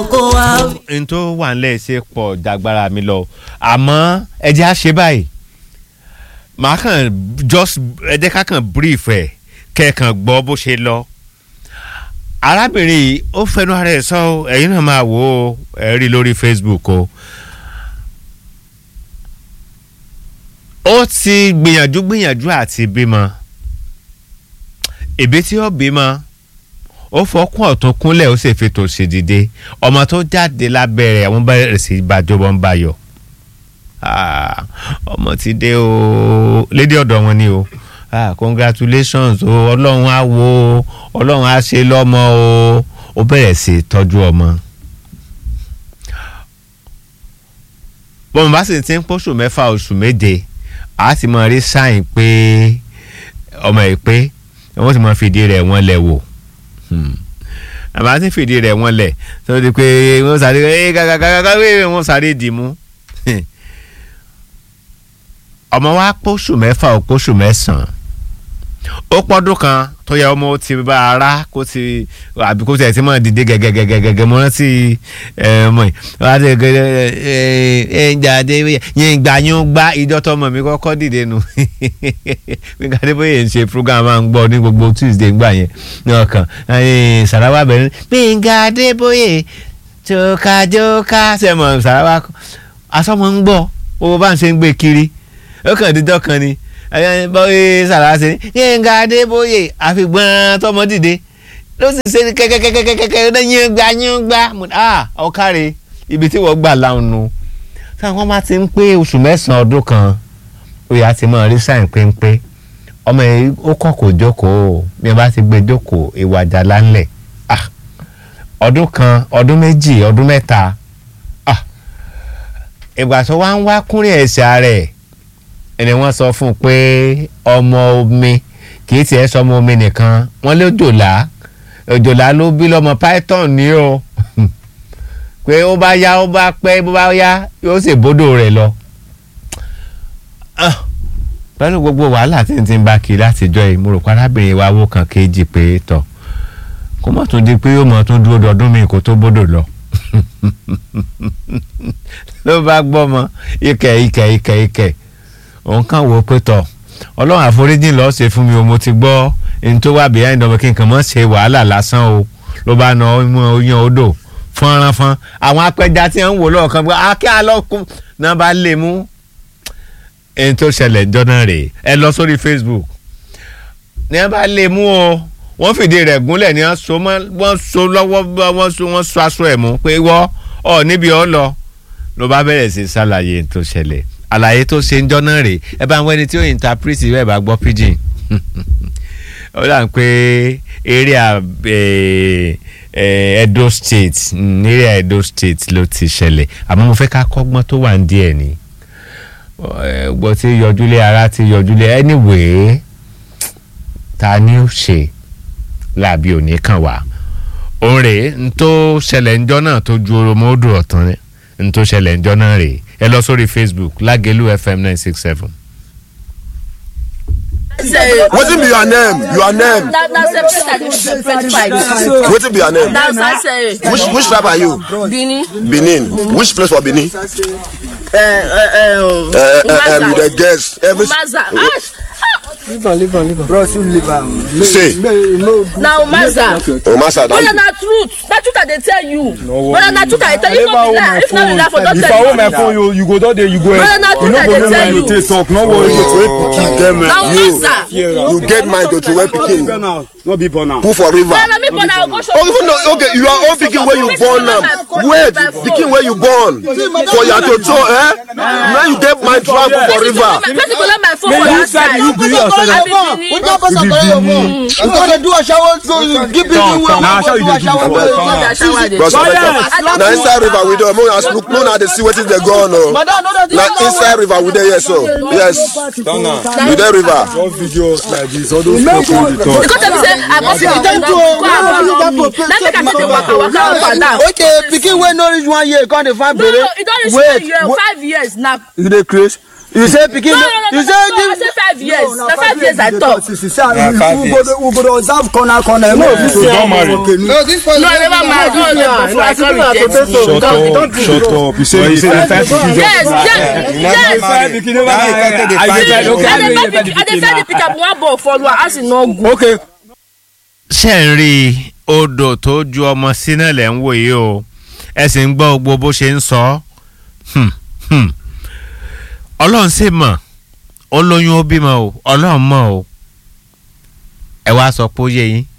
kó wá. n tó wà nílẹ̀ ṣe pọ̀ jagbara mi lọ àmọ́ ẹ jẹ́ á ṣe báyìí màá kàn just ẹ jẹ́ ká kàn brief ẹ̀ kẹ́ẹ̀kan gbọ́ bó ṣe lọ arábìnrin yìí ó fẹnu ara ẹ̀ sọ ọ́ ẹ̀yin náà máa wò ó ẹ̀ rí lórí Facebook o ó ti gbìyànjú gbìyànjú àti bímọ ìbí tí ó bímọ ó fọkún ọ̀tún kúnlẹ̀ ó sì fi tòsì dìde ọmọ tó jáde lábẹ́rẹ́ àwọn bẹ̀rẹ̀ sí bàjọ́ wọn bá yọ Ah, ọmọ ti dé o lédè ọ̀dọ̀ wọn ni o ah, congratulations o ọlọ́run á wo ọlọ́run á ṣe lọ́mọ o ó bẹ̀rẹ̀ sí tọ́jú ọmọ. bọ́n bá sì ti ń pọ́ṣù mẹ́fà oṣù méje a ti mọ rí sáìn pé ọmọ yìí pé wọ́n ti mọ fìdí rẹ̀ wọ́n lẹ̀ wò àmọ́ àti fìdí rẹ̀ wọ́n lẹ̀ tó di pé wọ́n sáré ẹ́ gàgàgàgà wọ́n sáré dì mú ọmọ wa pósù mẹ́fà ó pósù mẹ́sàn-án ó pọ́dún kan tó yẹ ọmọ ó ti bá ara kó ti àbí kó tiẹ̀ ti mọ̀ dìde gẹ́gẹ́gẹ́gẹ́gẹ́ mo rántí ọmọ yìí wọ́n á ti gẹ́gẹ́ ẹ ẹ ń jáde yẹn gbà yín gbá ìjọ́tọ̀ ọmọ mi kọ́kọ́ dìde nù Gbénga Adébóyè ń ṣe program máa ń gbọ́ ní gbogbo Tuesday ńgbà yẹn ní ọkàn Sàràwá bẹ̀rẹ̀ Gbénga Adébóyè jókàjókà sẹ́mọ̀ Sàràwá asọ́mọ ń gbọ́ owó bá ń ṣe ń gbé kiri ó kàn dídọ́ kan ni bọ́yé sàràṣe Gbénga Adébóyè àfìgbọ́n tọmọ dìde ló sì ṣe kẹ́kẹ́kẹ́kẹ́kẹ́ yín gbá yín gbá ọ̀kárẹ̀ ibi tí wọ́n gbà láwọn nu táwọn bá ti ń pé oṣù mẹ́sàn-án ọdún kan oyè àti mọ̀ rí sáìn péńpé ọmọ yìí ó kọ̀ kó jókòó bí wọ́n bá ti gbé jókòó ìwà àjàlá ńlẹ̀ ọdún kan ọdún méjì ọdún mẹ́ta ìgbà tó wá ń wá kúnrẹ́ ẹ̀sẹ̀ rẹ̀ ẹni wọ́n sọ fún un pé ọmọ omi kì í tiẹ̀ sọmọ omi nìkan wọ́n lé òjòlá òjòlá ló bí lọ́mọ python ní o pé ó bá yá ó bá pẹ́ bó bá yá yóò sì bódò rẹ̀ lọ. pẹ̀lú gbogbo wàhálà tí n ti ń bá kiri látijọ́ yìí mo rò pé arábìnrin wa wó kan kejì pé tọ̀ kó mọ̀ tún di pé yóò mọ̀ tún dúró dọdún mi kó tó bódò lọ ló bá gbọ́ mọ ikẹ̀ ikẹ̀ ikẹ̀ ikẹ̀ òun kàn wò pé tọ̀ ọlọ́run àforíjìn lọ́ọ́ ṣe fún mi o mo ti gbọ́ ẹni tó wà behind ọmọ kí n kàn mọ́ ṣe wàhálà lásán o ló bá na ọmọ oyan odò fọ́nrán fọ́n àwọn apẹja tí wọ́n ń wò lọ́ọ̀kan pé akẹ́ alọ́kùn náà bá lè mú ẹni tó ṣẹlẹ̀ jọ́nà rèé ẹ lọ sórí Facebook ní wọ́n bá lè mú o wọ́n fìdí rẹ̀ gúnlẹ̀ ní wọ́n so lọ́wọ́ wọ́n so aṣọ ẹ̀ mú pé wọ́ ọ níbi ọ lọ ló bá bẹ̀rẹ̀ sí ṣàlàyé tó ṣẹlẹ̀ àlàyé tó ṣe ń jọ́nà rèé ẹ bá ń wẹ́ni tí ó interpret bẹ́ẹ̀ bá gbọ́ pidgin ó dà ń pé area Edo State area Edo State ló ti ṣẹlẹ̀ àmọ́ mo fẹ́ ká kọ́gbọ́n tó wà ń díẹ̀ ni gbọ́ tí yọjúlé ara ti yọjúlé anyway ta ni ó ṣe làbí òní kan wá òun rèé n tó ṣẹlẹ̀ ńjọ́ náà tó ju oromọ́dù ọ̀tán rẹ̀ n tó ṣẹlẹ̀ ńjọ́ náà rèé ẹ lọ sórí Facebook Lágẹ̀lú FM nine six seven. wetin be your name your name na na separate i dey separate fight wetin be your name na sase which which tribe are you Benin benin which place for benin eh eh uh, uh, um, you dey guess every umaza ah leave am leave am leave am bros you leave am say na umaza omasa na brother you na truth na truth i dey tell you worry. brother na truth i dey tell you if no be lie if no be lie for don if i tell hold my you phone you you go don dey you go Brother, na you no truth I go dey know tell when you you. take talk no worry you get na mind you umaza you get mind to throw pikin no be born am put for river brother me born i go show oh even though okay you are own pikin wey you born am wait pikin wey you born for your toto eh now you get mind travel for river person go let my phone for you that said side you be yourself. i be Benin Which one person collect your phone? You go dey do aṣawo so you give people wey na wan how go you do dey do aṣawo before? wey no be asawa i dey bros Silence! na inside river we dey mo na look mo na dey see wetin dey go on o Madam, no dey na inside river we dey here so yes we dey river one video like this all those people wey dey talk because dem say i go fit Dem too o, no no no na make i go dey waka waka up and down Okay, pikin wey no reach one year come dey find no bere. no e don reach Wait, one year wait. five years na you dey craze You say pikin. No, no, no, You no, say no, I say five years. Na five years I talk. we go dey we go dey observe corner corner no fit say don't marry. okay No, this person. No, I never married. No, no, no, I can't reject. Shut up, shut up. You say you say the time to give Yes, yes, yes. Five pikin never I dey find I dey find the pick up one ball follow as e no good. Okay. ṣe ń rí i odò tó ju ọmọ sí náà lẹ̀ ń wò yìí o ẹ sì ń gbọ́ gbogbo bó ṣe ń sọ Hmm, hmm. ọlọ́run sì mọ̀ ó lóyún ó bímọ o ọlọ́run mọ̀ o ẹ wá sọ pé ó yé yín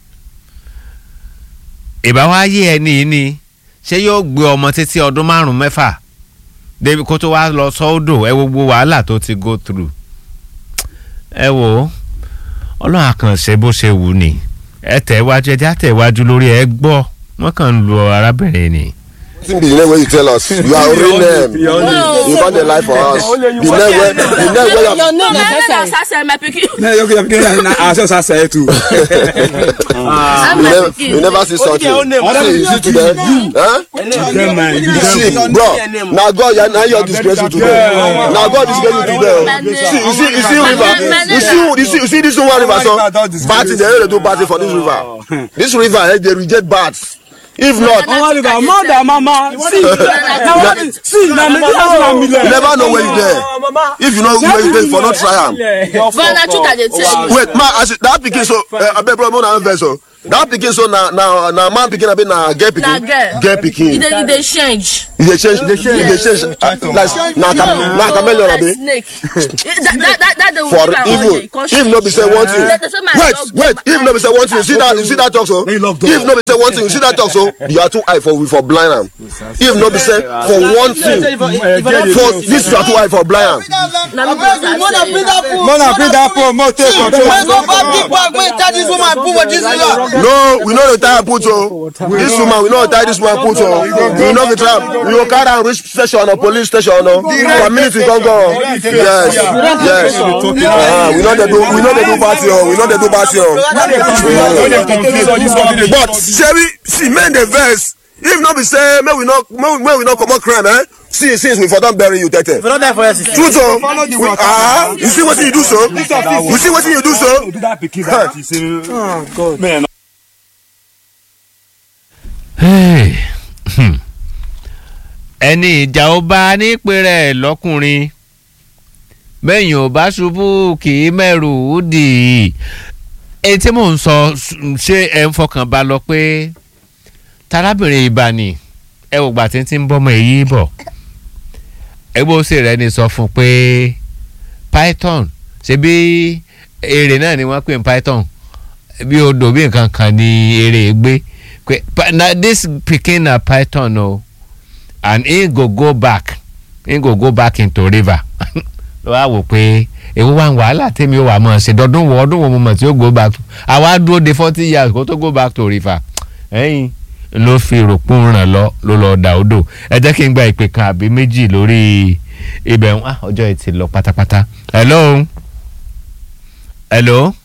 ìbá wá yé ẹni yìí ni ṣé yóò gbé ọmọ títí ọdún márùn mẹ́fà débi kó tó wá lọ sọ́ọ́dọ̀ ẹ wo gbogbo wàhálà tó ti go through ẹ wò ó ọlọ́run àkànṣe bó ṣe wù ní ẹ tẹ̀ wájú ẹ já tẹ̀ wájú lórí ẹ gbọ́ wọ́n kàn ń lu arábìnrin ni. Wetin be the name wey you tell us? You are real name. You got the life for us. The name wey the name wey you No, my name na Sase, my pikin. Na yoke yoke na aso sa say too. I'm you my never pikin. you never see something. See you see today. Huh? Dem man, you See bro na God ya na your disgrace you today. Na God disgrace you today. See you see you see river. You see you see you see this one river so. Party they no dey do party for this river. This river eh, dey reject bats. If not Mama river, mother mama. See, na what see na me that's na me you never know where you dey. If you know where you dey for no try am. But na truth I dey tell you. wait ma as that pikin so uh, abeg bro mo na vex o that pikin so na na na man pikin abi na girl Na pikin girl. girl E pikin dey e dey change. e dey change e dey change uh, like na cham na chameleon Like abi snake. That that that that dey for give am even one day, come if no be say one thing Let the same man wait love wait them. if no be say one thing you see that you see that talk so if no be say one thing you see that talk so you are too high for we for blind am if no be say for one thing for this you are too high for blind am Na me be You wanna bring Sase. that food? Mona bring that phone, mo take control. When go back big bag, when tell this woman put for this river. no we no dey tie am put o this woman we no dey tie this woman put o we no go try am we go carry am reach station or police station o community come go yes yes uh, we no dey do we no dey do party o we no dey do party o. Don't dey confuse all this company. but shebi see men dey vex if no be say make we no make we- make we no comot crime eh see since we for don bury you tete truth o we ah you see wetin you do so you see wetin you do so Do that pikin that you say. Oh God. Man, Hey, hmm. ẹni ìjà ó bá nípìnrẹ̀ lọ́kùnrin bẹ́yìn ò bá ṣubú kì í mẹ́rù ó dì í èyí tí mò ń sọ ṣé ẹ ń fọkàn bá lọ pé tarábìnrin ìbànú ẹ wò gbà tí ń ti ń bọ́mọ èyí bọ̀ ẹgbẹ́ òsè rẹ ni sọ fún un pé python ṣe bí èrè náà ni wọ́n pè ní python bí odò bí nǹkan kan ni èrè gbé pé pa- na this pikin na python o and he go go back he go go back into river ló wá wò pé èwo wà ń wàhálà tèmi ò wà mọ̀ ṣe dọdún wo ọdún wo mo mọ̀ tí ó go back to àwa dúró de forty years kó tó go back to river ẹ̀yìn ló fi rògbòn ràn lọ ló lọ dà odò ẹ jẹ́ kí n gba ìpè kan àbí méjì lórí ibẹ̀ ń ah ọjọ́ ẹ̀ ti lọ pátápátá hello hello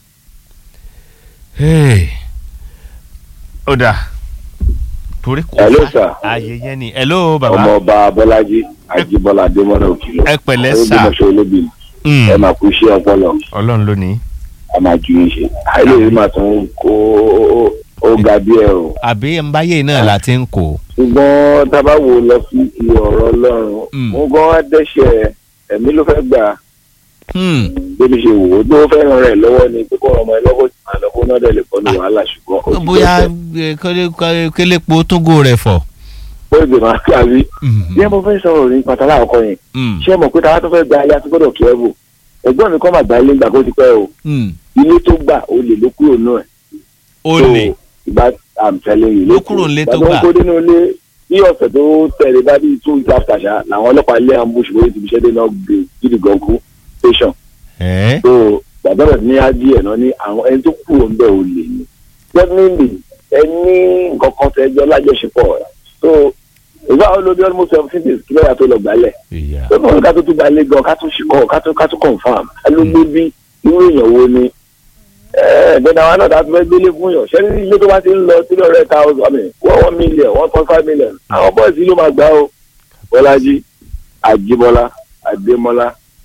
hey ó dà torí kò Hello, fà- sir. ààyè yẹn ni hello bàbá ọmọọba bọlájí ajíbọlá adémọlá òkìlọ ẹ pẹ̀lẹ́ sà olóògbémọṣẹ olóbì Mm, ẹ máa kú iṣẹ́ ọpọlọ ọlọ́run lónìí a máa ju yín ṣe àìlèyé máa tún kó ó ga díẹ̀ o àbí ẹnbáyé náà la ti ń kó ṣùgbọ́n tábà wò lọ sí ti ọ̀rọ̀ ọlọ́run Mm. mo gan wá dẹ́ṣẹ̀ ẹ̀mí ló fẹ́ gbà Hmm, débi ṣe wò ó tó fẹ́ràn rẹ̀ lọ́wọ́ ni pé kó ọmọ ẹ lọ́wọ́ tí màá lọ́wọ́ náà dẹ̀ lè kọ́ ní wàhálà ṣùgbọ́n ó ti bóyá dẹ́ṣẹ̀ eh, kélé- kélé- kélépo tógó rẹ̀ fọ̀. ó lè máa kàwé Mm, bí ẹ mo fẹ́ sọ̀rọ̀ ní pàtàkì àkọ́kọ́ yẹn mm, ṣé ẹ mọ̀ pé táwa tó fẹ́ gba ayé àti gbọ́dọ̀ kí ẹ bò ẹ̀gbọ́n mi kọ́ máa gba ilé ńgbà kó ti pẹ́ o mm. ilé tó gbà ó lè ló kúrò náà ó lè ìgbà i'm telling you Ló kúrò nílé tó ìgbà gbà. tó ń kó nínú ilé bí ọ̀sẹ̀ tó tẹ̀lé bá bí two weeks after ṣá làwọn ọlọ́pàá ilé ambush bóyá ti fi ṣẹ́dé náà gbé gidi gọ̀ǹkú station ẹ́ so gbàgbọ́dọ̀ ní ádìí ẹ̀ náà ní àwọn ẹni tó kúrò ń bẹ̀ ò lè ní definitely ẹni nǹkan kan tẹ ẹjọ́ lájọṣepọ̀ so ìgbà wo ló bí almost seventeen days kí lọ́ọ̀yà tó lọ gbálẹ̀ ìyá tó kọ́ ká tó tún gbalẹ̀ gan ká tó ṣìkọ́ ká tó ká tó confam alógbé bí irú èèyàn wo ni ẹ̀ẹ́dẹ̀dẹ̀ àwọn náà dájú fẹ́ gbélé fún yàn ṣẹ́ni ilé tó bá ti ń lọ three hundred thousand I mean one one million one point five million àwọn bọ́ọ̀sì ló máa gbá o bọ́lájí àjíbọ́lá adémọ́lá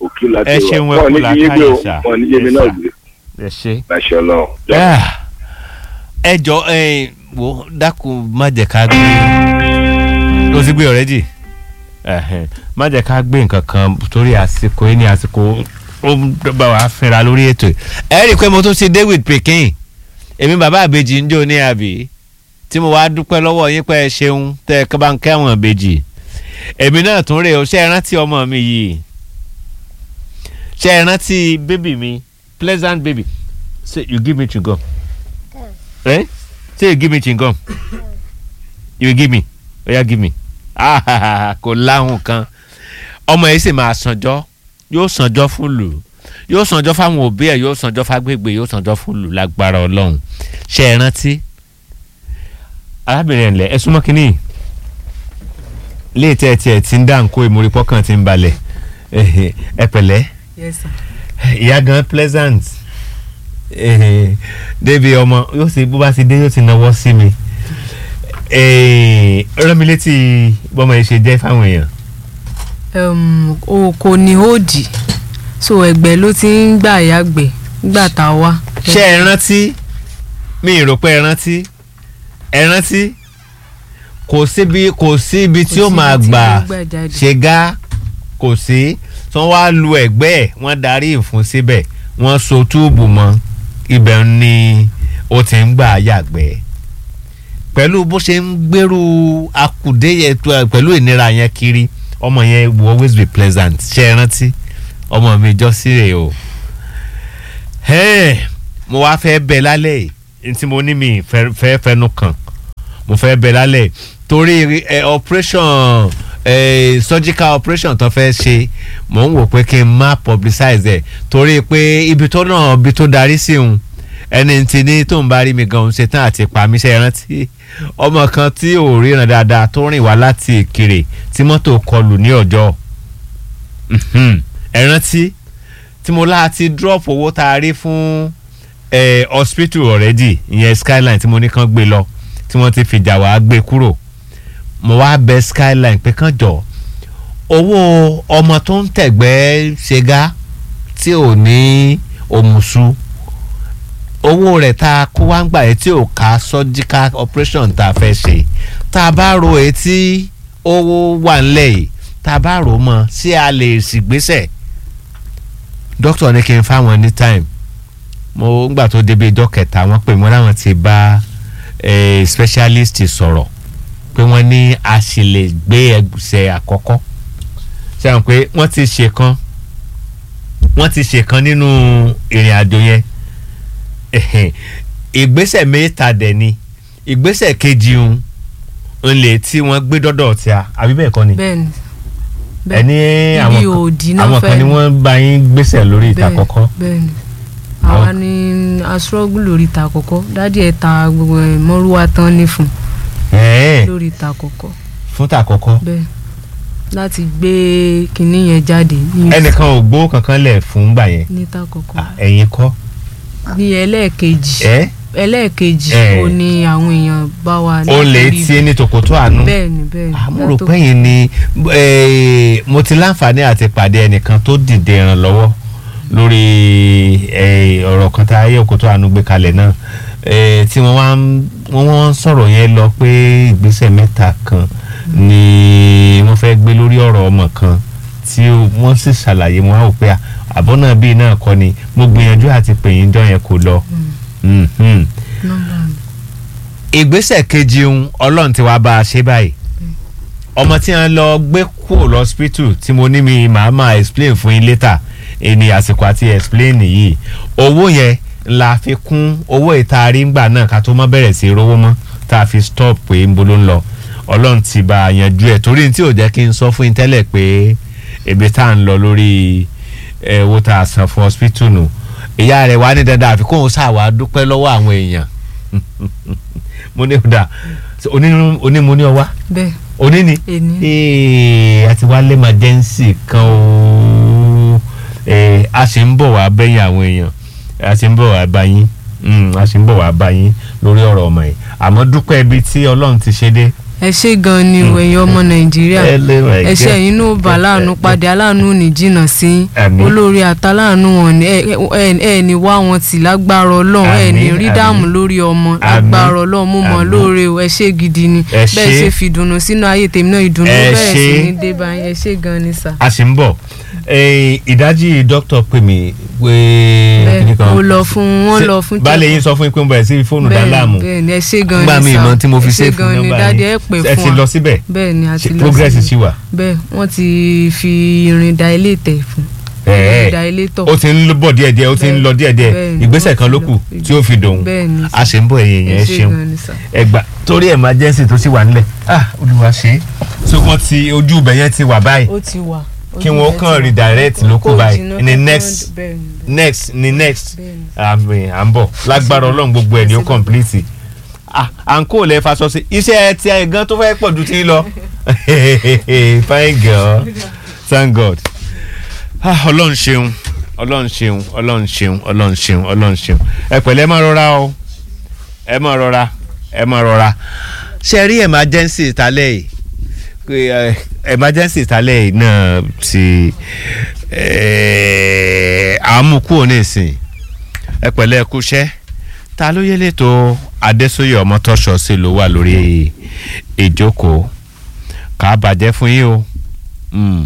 òkè láti Ẹ ṣeun, ẹ wọn kú ní kí yín gbé o làákàyè, sà. wọn ní yémi Yes, náà sir. gbé ẹ ṣe. láṣẹ Ọlọ́run. Ah, ẹ jọ ẹ wo dákun má jẹ́ ká gbé o ti gbé ọ̀rẹ́dì má jẹ́ ká gbé nǹkan kan torí àsìkò yìí ní àsìkò ó ń bá wa fínra lórí ètò yìí. ẹ rí i pé mo tún ti David Pikin èmi bàbá àbèjì ń jó ní àbí tí mo wá dúpẹ́ lọ́wọ́ yín pé ẹ ṣeun tẹ́ ẹ bá ń kẹ́wọ̀n àbèjì èmi náà tún rè o ṣe é rántí ọmọ mi yìí ṣe é rántí bébì mi pleasant baby say you give me chewing gum eh say you give me chewing gum you give me oya give me ah kò láhùn kan ọmọ yìí sì máa sànjọ́ yóò sànjọ́ fún lù yóò sànjọ́ fáwọn òbí ẹ̀ yóò sànjọ́ fágbègbè yóò sànjọ́ fún lù lágbára ọlọ́run ṣe é rántí arábìnrin ẹ̀ńlẹ̀ ẹ súnmọ́ kínní léètẹ́ ẹ tiẹ̀ ti ń dá nǹkó ìmúripọ́ kan ti ń balẹ̀ ẹ pẹ̀lẹ́ Yes, sir. ìyá gan pleasant eh, débi ọmọ yóò sì bó bá ti dé yóò ti náwó sí mi Eh, rán mi létí bọ́mọ yìí ṣe jẹ́ fáwọn èèyàn um, o kò ní òdì so ẹgbẹ́ ló ti ń gbà yàgbẹ́ nígbà tá a wá. ṣé ẹ rántí mi ì rò pé ẹ rántí ẹ rántí kò síbi kò sí ibi tí ó máa síbi tí gbà ó gbà jáde. ṣe gá kò sí tí wọ́n wá lu ẹ̀gbẹ́ ẹ̀ wọ́n darí ìfún síbẹ̀ wọ́n so túùbù mọ́ ibẹ̀ ni ó ti ń gbà yàgbẹ́ pẹ̀lú bó ṣe ń gbèrú akùdé yẹn tó- pẹ̀lú ìnira yẹn kiri ọmọ yẹn will always be pleasant ṣe é rántí ọmọ mi jọ sí rè o Hey, mo wá fẹ́ bẹ lálẹ́ yìí tí mo ní mi fẹ́ fẹ́ fẹnu kàn mo fẹ́ bẹ lálẹ́ torí ẹ operation ẹ surgical operation tó fẹ́ ṣe mò ń wò pé kí n má publicize ẹ̀ torí pé ibi tó náà ibi tó darí sí òun ẹni tí ní tó ń bá rí mi gan ṣe tán àti pa mí ṣe rántí ọmọ kan tí ò ríran dáadáa tó rìn wá láti Ìkirè tí mọ́tò kọlù ní ọjọ́ Mhm. ẹ rántí tí mo láti drop owó tá a rí fún eh, hospital already ìyẹn skyline tí mo ní kán gbé lọ tí wọ́n ti fìjà wá gbé kúrò mo wá bẹ skyline pé kán jọ owó ọmọ tó ń tẹ̀gbẹ́ ṣega tí ò ní òmùsù owó rẹ̀ tá a kó wá ń gbà yẹn tí ò ká surgical operation tá a fẹ́ ṣe tá a bá ro etí owó wà ńlẹ̀ yìí tá a bá rò ó mọ́ sí a lè sì gbéṣẹ̀ dókítà ní kí n fáwọn ní time mo ngbà tó débi ijọ́ kẹta wọ́n pè mọ́ láwọn ti bá eh, specialist sọ̀rọ̀ pé wọ́n ní a sì lè gbé ẹgbẹ́ àkọ́kọ́ sẹ́wọ̀n pé wọ́n ti ṣe kan wọ́n ti ṣe kan nínú ìrìn àjò yẹn Ẹ̀hẹ̀n. ìgbésẹ̀ mẹ́ta dẹ̀ ni ìgbésẹ̀ kejì ń ń lè tí wọ́n gbé dọ́dọ̀ tí a àbí bẹ́ẹ̀ kọ́ ni bẹ́ẹ̀ni ẹni àwọn ibi òdì kan náà àwọn kan ni fẹ́ wọ́n bá yín gbésẹ̀ lórí ìta Bẹ́ẹ̀- kọ́kọ́ bẹ́ẹ̀ni Àwọn- àwa ni aṣọ́gbù lórí ìta àkọ́kọ́ dádì ẹ̀ ta gbogbo ẹ̀ mọ́rúwá tán ní fún ẹ̀ẹ́ lórí ìta àkọ́kọ́ fún ta kọ́kọ́ bẹ́ẹ̀ láti gbé kinní yẹn jáde ní ẹnìkan ò gbó kankan lẹ̀ fún gbà yẹn níta àkọ́kọ́ Ah, ẹ̀yin kọ́ ní ẹlẹ́ẹ̀kejì ẹ́ ẹlẹ́ẹ̀kejì Eh. ó ní àwọn èèyàn bá wa ó lè látòrí tí ní tòkòtò àánú bẹ́ẹ̀ni bẹ́ẹ̀ni àmúrò látò- pẹ́yìn ni eh, mo ti láǹfààní àti pàdé ẹnìkan tó dìde ìrànlọ́wọ́ lórí eh, ọ̀rọ̀ kan tá ayé òkòtò àánú gbé kalẹ̀ náà eh, tí wọ́n wá ń wọ́n wọ́n ń sọ̀rọ̀ yẹn lọ pé ìgbésẹ̀ mẹ́ta kan ni wọ́n fẹ́ gbé lórí ọ̀rọ̀ ọmọ kan tí ó- wọ́n sì ṣàlàyé wọn á wò pé àbọ̀ náà bíi náà kọ́ ni mo gbìyànjú àti pè yín jọ yẹn kò lọ. Mhm nọ́mbà mi. ìgbésẹ̀ kejì ń ọlọ́run ti wá bá a ṣe báyìí ọmọ tí wọ́n lọ gbé kúrò lọ́sípítù tí mo ní mi màá máa explain fún yín later ẹni àsìkò àti explain yìí owó yẹn la fi kún owó ìtaari ńgbà náà ká tó má bẹ̀rẹ̀ sí í rówó mọ́ tá a fi stop pé ń bolo ń lọ ọlọ́run ti bá a yanjú ẹ̀ torí tí ò jẹ́ kí n sọ fún yín tẹ́lẹ̀ pé ebi tá à ń lọ lórí ẹ̀ owó tá a san fún hospital nù ìyá rẹ̀ wá ní dandan àfi kóun ṣàwá dúpẹ́ lọ́wọ́ àwọn èèyàn mo ní ọ̀dà oní mo ní ọwá bẹ́ẹ̀ òní ni Èní. Ee, a ti wá lé emergency kan o Ee, a sì ń bọ̀ wá bẹ́yìn àwọn èèyàn a sì ń bọ̀ wá bá yín Mm, a sì ń bọ̀ wá bá yín lórí ọ̀rọ̀ ọmọ yìí àmọ́ dúpẹ́ ibi tí ọlọ́run ti ṣe dé ẹ ṣe gan ni o ẹ̀yin ọmọ nàìjíríà Hello, my ẹ ṣe God. ẹ̀yin náà bá láàánú pàdé aláàánú ò ní jìnnà sí yín. Àmín. olórí àtàláàánú wọn ni ẹ ẹ ẹ ní wá wọn tì lágbára ọlọ́run ẹ ní Àmín, rí àmín. dààmú lórí ọmọ Àmín, lágbára ọlọ́run mo mọ̀ àmín. lóore o ẹ ṣe gidi ni Ẹ bẹ́ẹ̀ ṣé. ṣe fi ìdùnnú sínú ayé tèmi náà ìdùnnú Ẹ bẹ̀rẹ̀ sí ṣé. ní dé báyìí ẹ ṣe gan ni sà. a sì ń bọ̀ Eh, ìdájí dókítà pè mí pé bẹ́ẹ̀ mo lọ fún wọn Ṣé- lọ fún baálé yín sọ fún yín pé mo bẹ̀rẹ̀ sí fóònù dá láàmú bẹ́ẹ̀ ni ẹ ṣe gan ni gbà mí sà ìmọ̀ tí mo fi ẹ ṣe ṣe fún gan ni nọ́mbà dáadé yín ẹ pè ẹ fún ti wa lọ síbẹ̀ bẹ́ẹ̀ ni a ti Ṣé lọ progress síbẹ̀. ṣì wà bẹ́ẹ̀ wọ́n ti fi irin da ilé tẹ̀ fún Ẹ̀ẹ́. da ilé tọ̀ ó ti ń lọ bọ̀ díẹ̀díẹ̀ ó ti ń lọ díẹ̀díẹ̀ Bẹ́ẹ̀ni, ìgbésẹ̀ ó kan ti ló lọ. kù tí ó fi dòun bẹ́ẹ̀ ni a ṣe ń bọ̀ ẹ̀yìn yẹn ẹ ṣeun gan ni sà. ẹgbà torí emergency tó sì wà nílẹ̀ ah olúwa ṣe é so wọ́n ti ojú ibẹ̀ yẹn ti wà báyìí ó ti wà kí wọ́n kàn redirect ló kù Kò báyìí jìnnà ní kankan, next bẹ́ẹ̀ ni. next ní next Bẹ́ẹ̀ni. àmì à ń bọ̀ lágbára ọlọ́run gbogbo ẹ̀ ni ó complete ah à ń kó lẹ́ faṣọ sí iṣẹ́ ti ẹ̀ gan tó fẹ́ pọ̀ ju ti ń lọ fine girl thank god ah ọlọ́run ṣeun ọlọ́run ṣeun ọlọ́run ṣeun ọlọ́run ṣeun ọlọ́run ṣeun ẹ pẹ̀lẹ́ ẹ má rọra o ẹ má rọra ẹ má rọra ṣe rí emergency ìtàlẹ̀ yìí pé ẹ, emergency ìtàlẹ̀ yìí náà ti ẹ, àmúkúrò nísìn ẹ pẹ̀lẹ́ ẹ kúṣẹ́ ta ló yẹ lẹ́tọ̀ adésóyè ọmọtọ́ṣọ sí ló wà lórí ìjókòó kà á bàjẹ́ fún yín o. Mm.